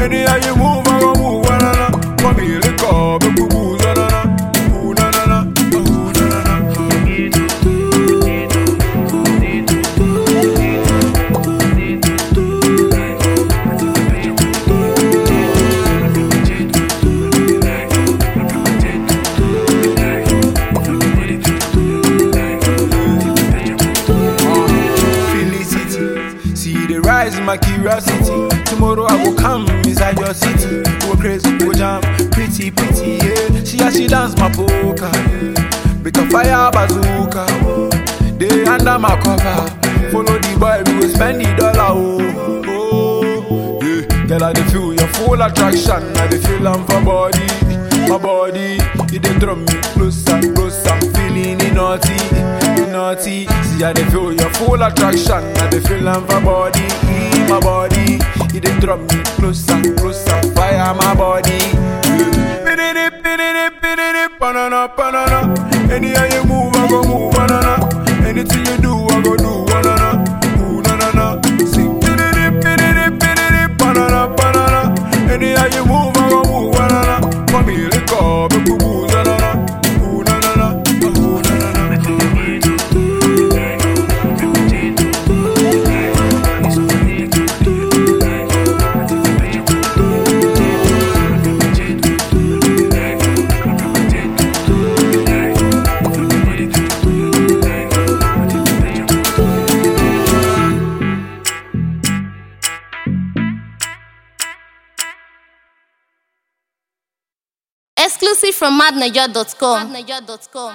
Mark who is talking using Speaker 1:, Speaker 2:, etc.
Speaker 1: Anyhow you move, I go move, na na na. Come here, lick up, make we booze, na na na. Ooh, na na na. Ooh, na na na. Felicity, see the rise in my curiosity. Tomorrow I will come inside your city. Go crazy, go jam, pretty, pretty, yeah. See how she dance my polka, yeah. Make a fire bazooka, they under my cover. Follow the boy, we will spend the dollar, oh, oh, yeah. Girl, I dey feel your full attraction, I dey feel am for body, my body. You dey draw me closer, closer, I'm feeling it naughty, it naughty. See, I dey feel your full attraction, I dey feel am for body, my body. You dey draw me closer, closer, fire my body. Pididi, pididi, pididi, banana, banana. Anyhow you move, I go move, banana. Anything you do, I go do, banana. Ooh, na na na. Sing, pididi, pididi, pididi, banana, banana. Anyhow you move, I go move, banana. Come here, lick up, make we booze, na na na. Ooh, na na na. Ooh, na na na.
Speaker 2: Exclusive from madniger.com.